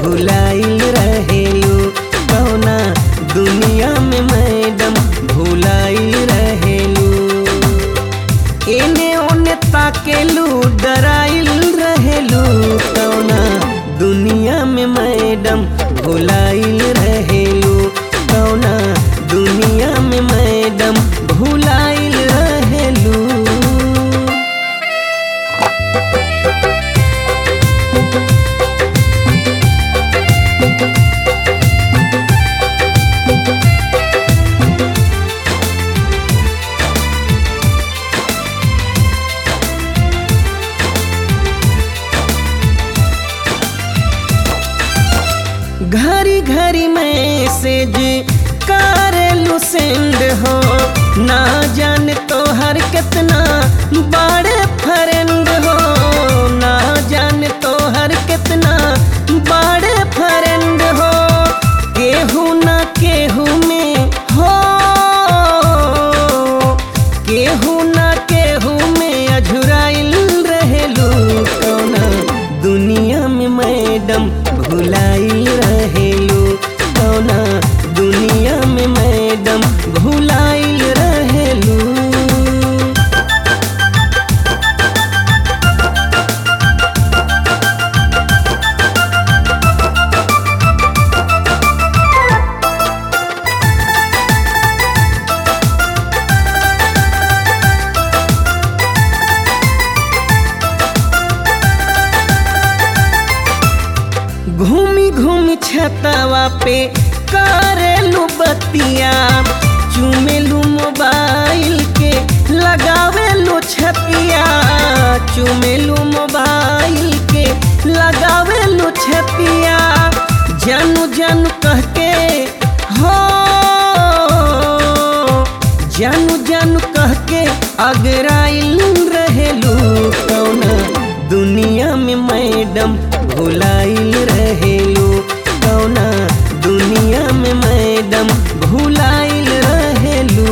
भुलाइल रहेलू कौना दुनिया में मैडम भुलाइल रहेलू एने ओने ताकेलू डराइल रहेलू कौना दुनिया में मैडम भुलाइल रहेलू कौना दुनिया में मैडम भुलाइल रहेलू घरी घरी मैसेज करेलू सेंड हो ना जान तो हर कितना बड़े फ्रेंड हो ना जान तो हर कितना बड़े फ्रेंड हो केहू ना केहू में हो केहू ना केहू में अझुराइल रहेलू कौना दुनिया में मैडम भुलाइल रहेलू कौना दुनिया में मैडम भुलाइल रहेलू घूमी घूमी छतवा पे करेलू बतिया चुमेलू मोबाइल के लगावेलू छतिया चुमेलू मोबाइल के लगावेलू छतिया जानू जानू कह के हो जानू जानू कह के अगराइल रहेलू कौना दुनिया में मैडम भुलाइल रहेलू कौना दुनिया में मैडम भुलाइल रहेलू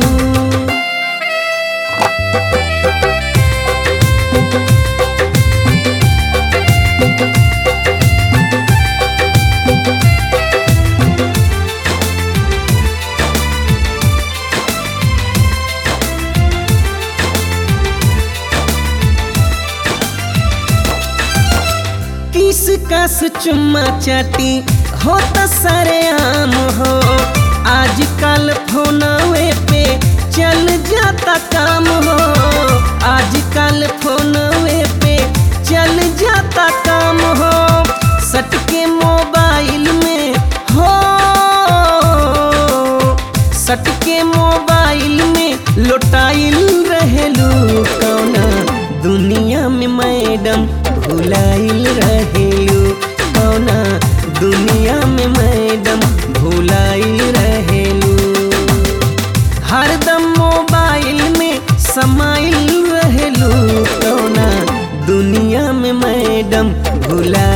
किस कस चुम्मा चाटी हो तो सरे आम हो आजकल फोनवे पे चल जाता काम हो आजकल फोनवे पे चल जाता काम हो सटके मोबाइल में हो सटके मोबाइल में लोटाइल रहेलू कौना दुनिया में मैडम भुलाइल रहेलू कौना दुनिया में मैडम भुलाइल रहेलू हरदम मोबाइल में समाइल रहेलू कौना दुनिया में मैडम भुला